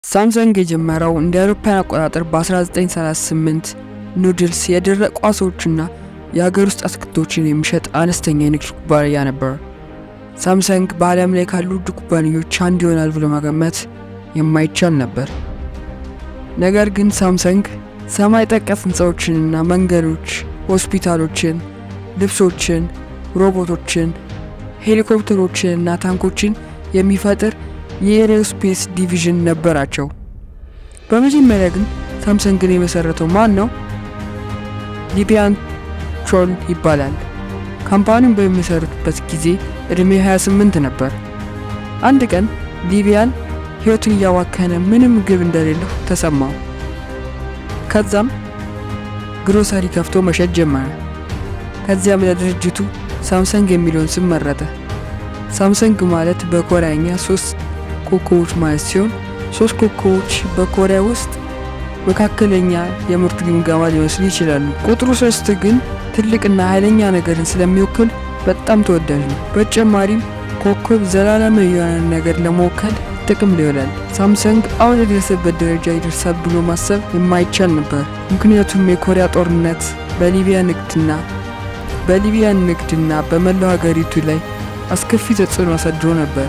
ሳምሰንግ የጀመረው እንደ አውሮፓውያን አቆጣጠር በ1938 ኑድልስ፣ የደረቁ ዓሳዎችና የሀገር ውስጥ አትክልቶችን የሚሸጥ አነስተኛ የንግድ ኩባንያ ነበር። ሳምሰንግ በዓለም ላይ ካሉ ውድ ኩባንያዎች አንዱ ይሆናል ብሎ መገመት የማይቻል ነበር። ነገር ግን ሳምሰንግ ሰማይ ጠቀስ ሕንፃዎችንና መንገዶች፣ ሆስፒታሎችን፣ ልብሶችን፣ ሮቦቶችን፣ ሄሊኮፕተሮችን እና ታንኮችን የሚፈጥር የኤሮስፔስ ዲቪዥን ነበራቸው። በመጀመሪያ ግን ሳምሰንግን የመሰረተው ማን ነው? ሊቢያን ቾል ይባላል። ካምፓኒውን በሚመሰረቱበት ጊዜ ዕድሜ 28 ነበር። አንድ ቀን ሊቢያን ሕይወቱን እያዋከነ ምንም ግብ እንደሌለው ተሰማው። ከዛም ግሮሰሪ ከፍቶ መሸጥ ጀመረ። ከዚያም ለድርጅቱ ሳምሰንግ የሚለውን ስም መረጠ። ሳምሰንግ ማለት በኮሪያኛ ሶስት ኮከቦች ማለት ሲሆን ሶስት ኮከቦች በኮሪያ ውስጥ መካከለኛ የምርት ግምገማ ሊመስሉ ይችላሉ። ቁጥሩ ሶስት ግን ትልቅና ኃይለኛ ነገርን ስለሚወክል በጣም ተወዳጅ ነው። በተጨማሪም ኮከብ ዘላለማዊ የሆነ ነገር ለመወከል ጥቅም ላይ ይውላል። ሳምሰንግ አሁን የደረሰበት ደረጃ ይደርሳል ብሎ ማሰብ የማይቻል ነበር። ምክንያቱም የኮሪያ ጦርነት በሊቢያ ንግድና በሊቢያ ንግድና በመላው ሀገሪቱ ላይ አስከፊ ተጽዕኖ አሳድሮ ነበር።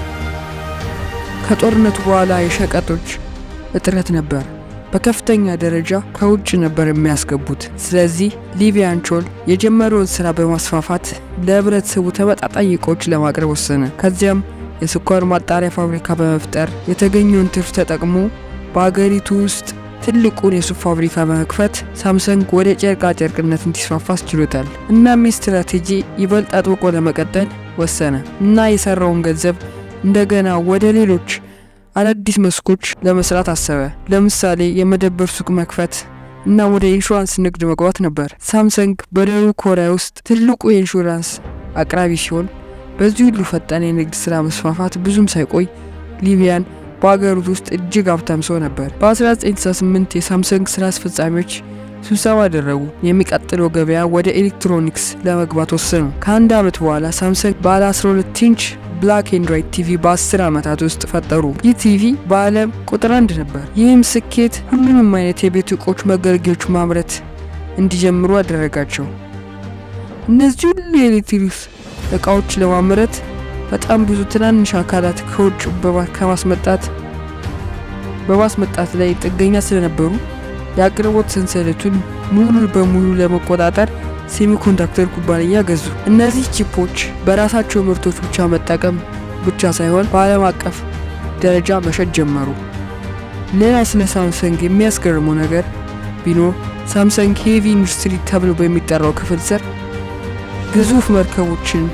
ከጦርነቱ በኋላ የሸቀጦች እጥረት ነበር። በከፍተኛ ደረጃ ከውጭ ነበር የሚያስገቡት። ስለዚህ ሊቢያን ቾል የጀመረውን ስራ በማስፋፋት ለህብረተሰቡ ተመጣጣኝ እቃዎች ለማቅረብ ወሰነ። ከዚያም የስኳር ማጣሪያ ፋብሪካ በመፍጠር የተገኘውን ትርፍ ተጠቅሞ በአገሪቱ ውስጥ ትልቁን የሱፍ ፋብሪካ በመክፈት ሳምሰንግ ወደ ጨርቃ ጨርቅነት እንዲስፋፋ አስችሎታል። እናም ይህ ስትራቴጂ ይበልጥ አጥብቆ ለመቀጠል ወሰነ እና የሰራውን ገንዘብ እንደገና ወደ ሌሎች አዳዲስ መስኮች ለመስራት አሰበ። ለምሳሌ የመደብር ሱቅ መክፈት እና ወደ ኢንሹራንስ ንግድ መግባት ነበር። ሳምሰንግ በደቡብ ኮሪያ ውስጥ ትልቁ የኢንሹራንስ አቅራቢ ሲሆን በዚህ ሁሉ ፈጣን የንግድ ስራ መስፋፋት ብዙም ሳይቆይ ሊቢያን በሀገሪቱ ውስጥ እጅግ ሀብታም ሰው ነበር። በ1998 የሳምሰንግ ስራ አስፈጻሚዎች ስብሰባ አደረጉ። የሚቀጥለው ገበያ ወደ ኤሌክትሮኒክስ ለመግባት ወሰኑ። ከአንድ ዓመት በኋላ ሳምሰንግ ባለ 12 ኢንች ብላክ ኤንድ ዋይት ቲቪ በ10 ዓመታት ውስጥ ፈጠሩ። ይህ ቲቪ በዓለም ቁጥር አንድ ነበር። ይህም ስኬት ሁሉንም አይነት የቤት እቃዎች መገልገያዎች ማምረት እንዲጀምሩ አደረጋቸው። እነዚህ ሁሉ የኤሌክትሪክ እቃዎች ለማምረት በጣም ብዙ ትናንሽ አካላት ከውጭ ከማስመጣት በማስመጣት ላይ ጥገኛ ስለነበሩ የአቅርቦት ሰንሰለቱን ሙሉ በሙሉ ለመቆጣጠር ሴሚኮንዳክተር ኩባንያ ገዙ። እነዚህ ቺፖች በራሳቸው ምርቶች ብቻ መጠቀም ብቻ ሳይሆን በዓለም አቀፍ ደረጃ መሸጥ ጀመሩ። ሌላ ስለ ሳምሰንግ የሚያስገርመው ነገር ቢኖር ሳምሰንግ ሄቪ ኢንዱስትሪ ተብሎ በሚጠራው ክፍል ስር ግዙፍ መርከቦችን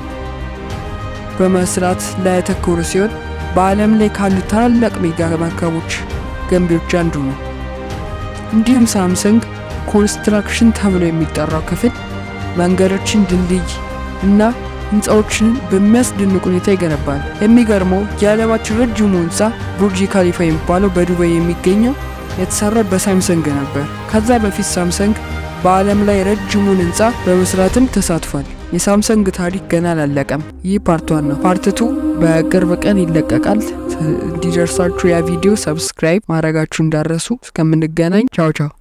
በመስራት ላይ ያተኮረ ሲሆን በዓለም ላይ ካሉ ታላላቅ ሜጋ መርከቦች ገንቢዎች አንዱ ነው። እንዲሁም ሳምሰንግ ኮንስትራክሽን ተብሎ የሚጠራው ክፍል መንገዶችን፣ ድልድይ እና ህንፃዎችን በሚያስደንቅ ሁኔታ ይገነባል። የሚገርመው የዓለማችን ረጅሙ ህንፃ ቡርጅ ካሊፋ የሚባለው በዱባይ የሚገኘው የተሰራው በሳምሰንግ ነበር። ከዛ በፊት ሳምሰንግ በዓለም ላይ ረጅሙን ህንፃ በመስራትም ተሳትፏል። የሳምሰንግ ታሪክ ገና አላለቀም። ይህ ፓርት ዋን ነው። ፓርት ቱ በቅርብ ቀን ይለቀቃል። እንዲደርሳችሁ ያ ቪዲዮ ሰብስክራይብ ማድረጋችሁ እንዳረሱ። እስከምንገናኝ ቻው ቻው።